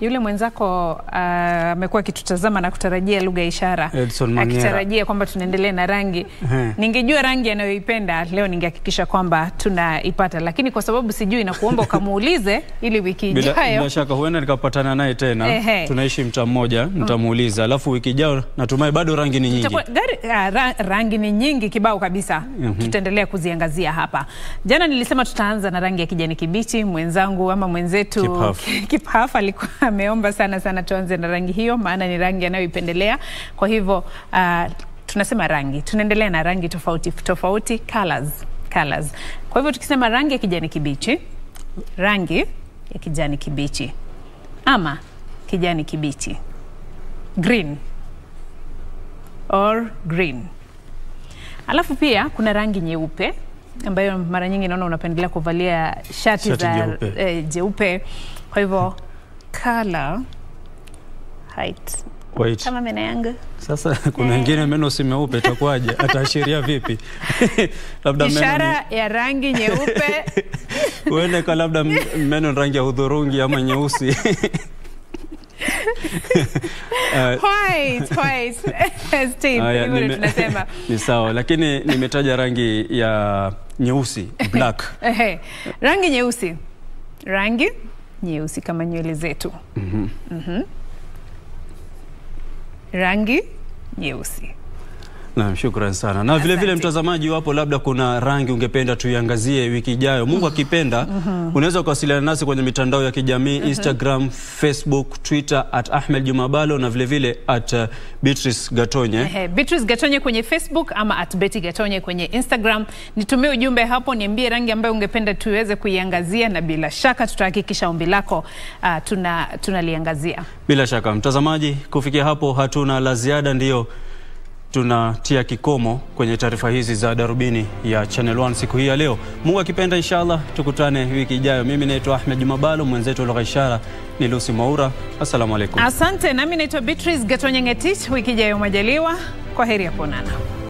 yule mwenzako amekuwa uh, akitutazama na kutarajia lugha ya ishara Edson Mangera. akitarajia kwamba tunaendelea na rangi. Ehe. Ningejua rangi anayoipenda leo, ningehakikisha kwamba tunaipata, lakini kwa sababu sijui, na kuomba ukamuulize ili wiki Bila, ijayo bila shaka huenda nikapatana naye tena Ehe. tunaishi mtaa mmoja, nitamuuliza alafu wiki ijayo natumai bado rangi ni nyingi. Itakuwa- gari, ah, ra, rangi ni nyingi kibao kabisa. Tutaendelea kuziangazia hapa. Jana nilisema tutaanza na rangi ya kijani kibichi. Mwenzangu ama mwenzetu Kiphafu. Kiphafu alikuwa ameomba sana sana tuanze na rangi hiyo, maana ni rangi anayoipendelea. Kwa hivyo ah, tunasema rangi, tunaendelea na rangi tofauti tofauti, colors, colors. Kwa hivyo tukisema rangi ya kijani kibichi, rangi ya kijani kibichi ama kijani kibichi, green or green. Alafu pia kuna rangi nyeupe ambayo mara nyingi naona unapendelea kuvalia shati, Shati za jeupe. eh, jeupe. Kwa hivyo color height Wait. kama meno yangu Sasa kuna wengine meno si meupe, itakuwaje? Ataashiria vipi? labda meno ishara ya rangi nyeupe ni huenda ikawa labda m- meno ni rangi ya hudhurungi ama nyeusi. Eh, white, white. Steve, haya, hivyo ndio nime- tunasema ni sawa, lakini nimetaja rangi ya nyeusi black. Ehe, rangi nyeusi, rangi nyeusi kama nywele zetu. Mhm. Rangi nyeusi. Naam, shukran sana. Na vile vile Asante. mtazamaji, wapo labda kuna rangi ungependa tuiangazie wiki ijayo, Mungu akipenda, unaweza kuwasiliana nasi kwenye mitandao ya kijamii Instagram, Facebook, Twitter at Ahmed Jumabalo na vile vile at uh, Beatrice Gatonye. Ehe, Beatrice Gatonye kwenye Facebook ama at Betty Gatonye kwenye Instagram. Nitumie ujumbe hapo, niambie rangi ambayo ungependa tuweze kuiangazia, na bila shaka tutahakikisha ombi lako uh, tuna tunaliangazia. Bila shaka mtazamaji, kufikia hapo hatuna la ziada, ndiyo tunatia kikomo kwenye taarifa hizi za darubini ya Channel 1 siku hii ya leo. Mungu akipenda, inshallah tukutane wiki ijayo. Mimi naitwa Ahmed Jumabalo, mwenzetu lugha ishara ni Lucy Mwaura. Assalamu alaikum. Asante, nami naitwa Beatrice Gatonye Ngetich. Wiki ijayo majaliwa, kwa heri ya kuonana.